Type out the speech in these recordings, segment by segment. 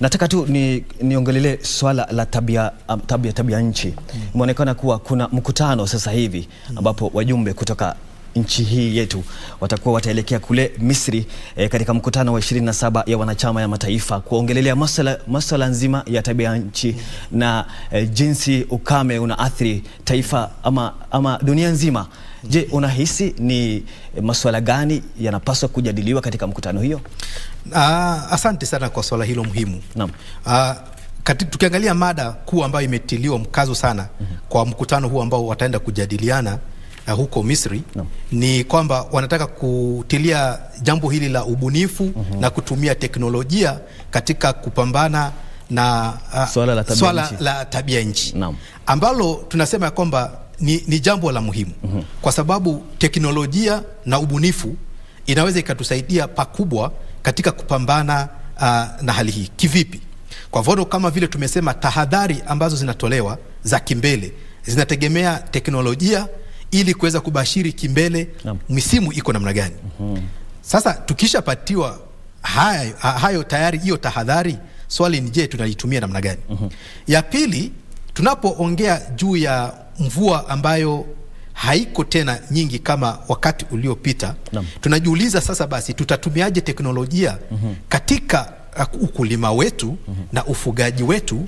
Nataka tu ni niongelelee swala la tabia, um, tabia, tabia nchi. Imeonekana kuwa kuna mkutano sasa hivi ambapo wajumbe kutoka nchi hii yetu watakuwa wataelekea kule Misri eh, katika mkutano wa 27 ya wanachama ya mataifa kuongelelea masuala masuala nzima ya tabia ya nchi na eh, jinsi ukame unaathiri taifa ama, ama dunia nzima. Je, unahisi ni eh, masuala gani yanapaswa kujadiliwa katika mkutano hiyo? Ah, asante sana kwa swala hilo muhimu. Naam. Ah, kati, tukiangalia mada kuu ambayo imetiliwa mkazo sana kwa mkutano huu ambao wataenda kujadiliana uh, huko Misri Naam. ni kwamba wanataka kutilia jambo hili la ubunifu na kutumia teknolojia katika kupambana na uh, Swala la tabia swala nchi. la tabia nchi Naam. ambalo tunasema ya kwamba ni, ni jambo la muhimu kwa sababu teknolojia na ubunifu inaweza ikatusaidia pakubwa katika kupambana uh, na hali hii. Kivipi? Kwa mfano kama vile tumesema, tahadhari ambazo zinatolewa za kimbele zinategemea teknolojia ili kuweza kubashiri kimbele Naam. misimu iko namna gani. Sasa tukishapatiwa hayo, hayo tayari hiyo tahadhari, swali ni je, tunaitumia namna gani? Ya pili, tunapoongea juu ya mvua ambayo haiko tena nyingi kama wakati uliopita, Naam. tunajiuliza sasa, basi tutatumiaje teknolojia katika uh, ukulima wetu na ufugaji wetu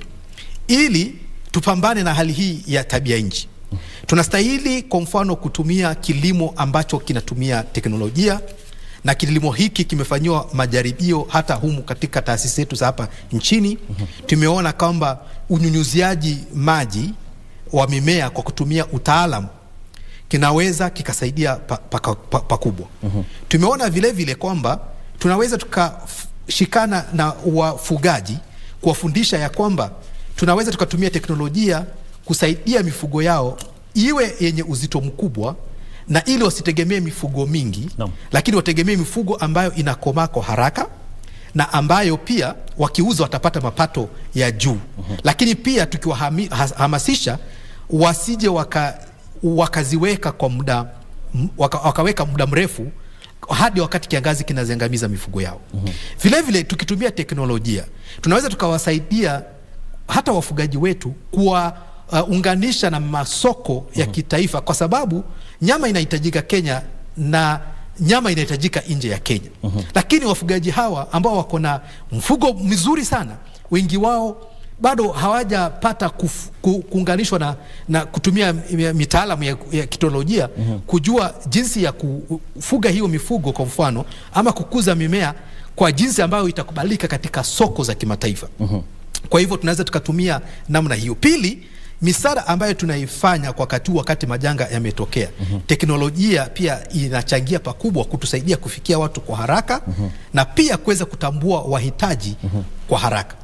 ili tupambane na hali hii ya tabia nchi. Tunastahili kwa mfano kutumia kilimo ambacho kinatumia teknolojia na kilimo hiki kimefanyiwa majaribio hata humu katika taasisi zetu za hapa nchini. Tumeona kwamba unyunyuziaji maji wa mimea kwa kutumia utaalamu kinaweza kikasaidia pakubwa pa, pa, pakubwa. Tumeona vile vile kwamba tunaweza tukashikana na wafugaji kuwafundisha ya kwamba tunaweza tukatumia teknolojia kusaidia mifugo yao iwe yenye uzito mkubwa na ili wasitegemee mifugo mingi Naam. lakini wategemee mifugo ambayo inakomaa kwa haraka na ambayo pia wakiuza watapata mapato ya juu. Lakini pia tukiwahamasisha wasije waka, wakaziweka kwa muda m- waka, wakaweka muda mrefu hadi wakati kiangazi kinaziangamiza mifugo yao. Vile vile tukitumia teknolojia tunaweza tukawasaidia hata wafugaji wetu kuwaunganisha na masoko ya kitaifa, kwa sababu nyama inahitajika Kenya na nyama inahitajika nje ya Kenya. Lakini wafugaji hawa ambao wako na mfugo mzuri sana, wengi wao bado hawajapata kuf- ku- kuunganishwa na, na kutumia mitaalamu ya, ya kiteknolojia kujua jinsi ya kufuga hiyo mifugo kwa mfano, ama kukuza mimea kwa jinsi ambayo itakubalika katika soko za kimataifa. Kwa hivyo tunaweza tukatumia namna hiyo. Pili, misaada ambayo tunaifanya kwa wakati huu, wakati majanga yametokea, teknolojia pia inachangia pakubwa kutusaidia kufikia watu kwa haraka na pia kuweza kutambua wahitaji kwa haraka.